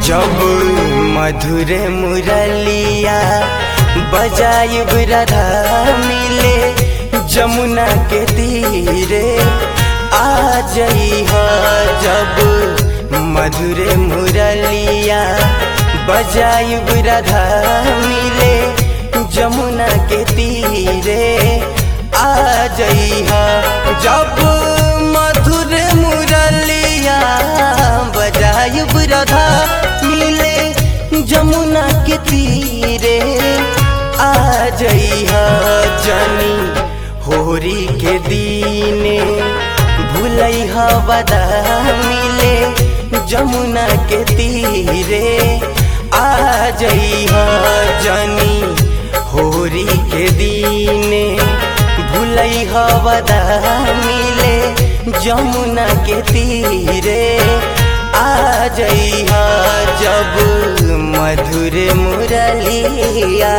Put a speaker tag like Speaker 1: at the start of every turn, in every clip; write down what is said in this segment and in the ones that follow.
Speaker 1: जब मधुर मुरलिया बजाइब राधा मिले जमुना के तीरे आ जइह जब मधुर मुरलिया बजाइब राधा मिले जमुना के तीरे आ जइह जब मधुर मुरलिया बजाइब राधा मिले जमुना के तीरे आ जइह जनी होरी के दीने भूलैह बदा मिले जमुना के तीरे आ जइह जनी होरी के दीने भूलैह बदा मिले जमुना के तीरे आ जइह जब मधुर मुरलिया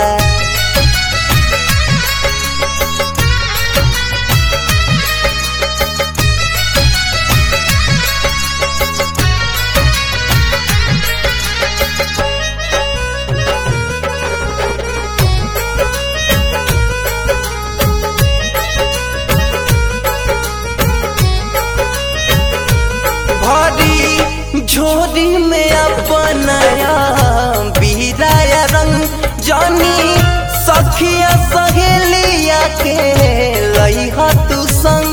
Speaker 1: भरी झोरी में अपनाया बीराया रंग जानी सखिया सहेलिया के लइहा तू संग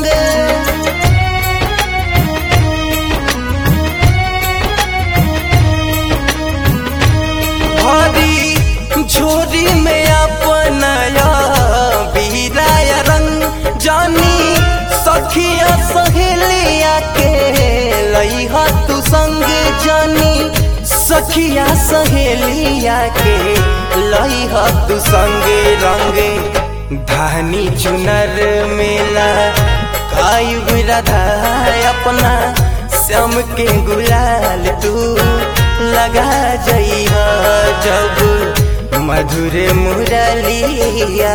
Speaker 1: भरी झोरी में अपनाया बीराया रंग जानी सखिया सहेलिया के लइहा तू संग जानी सखिया सहेलिया के लइहा तू संग रंग धानी चुनर मेला कायु राधा अपना श्याम के गुलाल तू लगा जइहा जब मधुर मुरलिया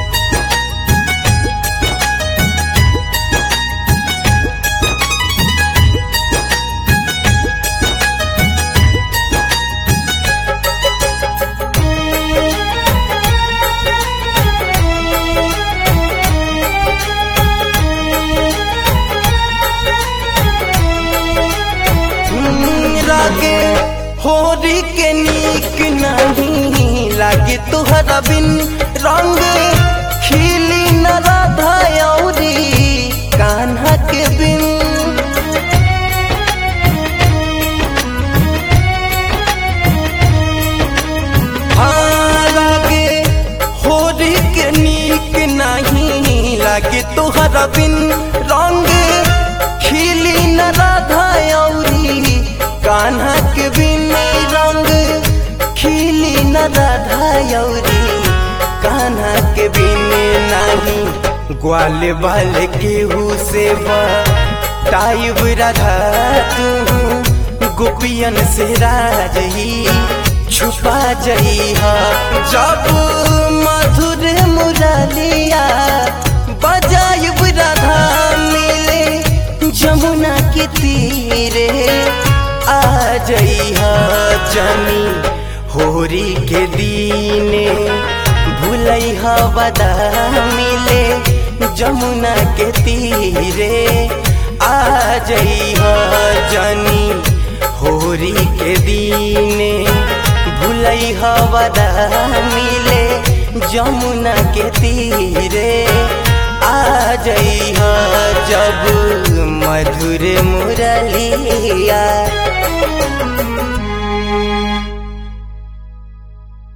Speaker 1: लागे होरी के नीक नहीं लागे तुहरा बिन रंग खिली न राधा औरी कान्हा के बिन हाँ लागे होरी के नीक नहीं लागे तुहरा बिन रंग खिली न राधा औरी कान्हा के बिन रंग खिली न राधा औरी कान्हा के बिन नाही ग्वाल बाल केहू से टाइब राधा तू गोपियन से राज ही छुपा जइहा जब मधुर मुरलिया बजाइब राधा मिले जमुना के तीरे आ जइहा जनी होरी के दीने भूलैहा बदा मिले जमुना के तीरे आ जइहा जनी होरी के दीने भूलैहा बदा मिले जमुना के तीरे आ जइहा जब मधुर मुरलिया